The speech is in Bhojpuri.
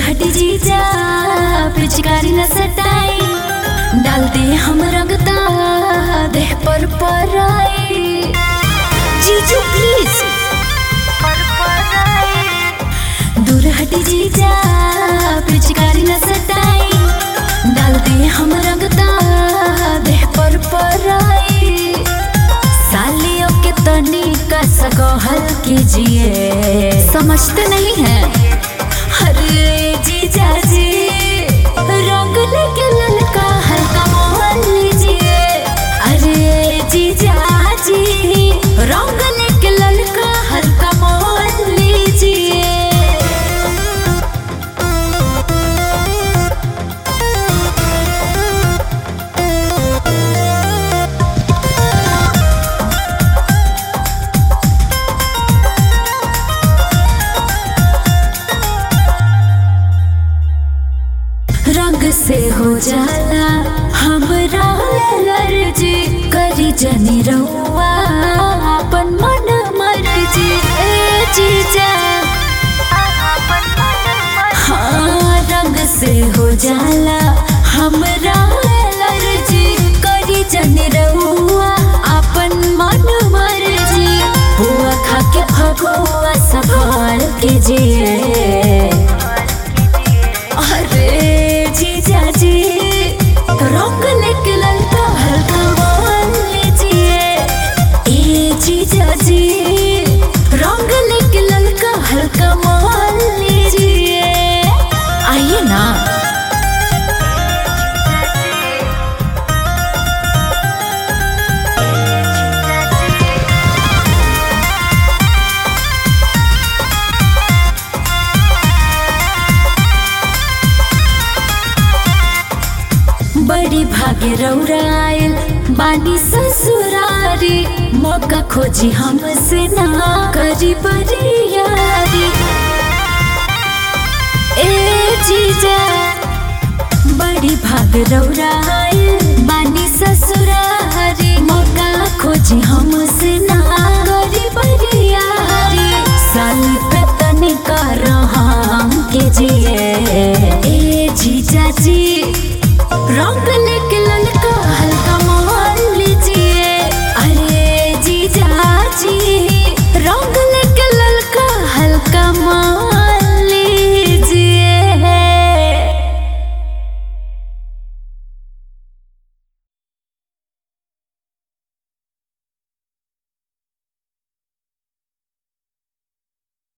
हटी जीजा पिचकारी न सटाई डाल दे हम रंगता देह पर पराई जीजू प्लीज दूर हटी जीजा पिचकारी न सटाई डाल दे हम रंगता देह पर पराई सालियों के तनी का सकोहल कीजिए समझते नहीं है अरे जीजा जी रंग लेके ललका हल्का मोहन लीजिए अरे जीजा जी रंग लेके ललका हल्का मोहन लीजिए रंग से हो जाला हमरा एलर्जी करी जनी रहुआ अपन मन मर्जी ए जीजा हाँ रंग से हो जाला हमरा एलर्जी करी जनी रहुआ अपन मन मर्जी हुआ खा के भगुआ संभाल के जिए अरे जीजा जी रंग लेके ललका हल्का मान लीजिए ए जीजा जी रंग लेके ललका हल्का मान लीजिए आइए ना बड़ी भाग्य रौरायल बानी ससुरारी मौका खोजी हमसे ना करी बरियारी ए जीजा बड़ी भाग रौरायल बानी ससुरारी मौका खोजी हमसे ना करी बरियारी साल पे तनिका रहाम के जिए ए जीजा जी रंग लेके लल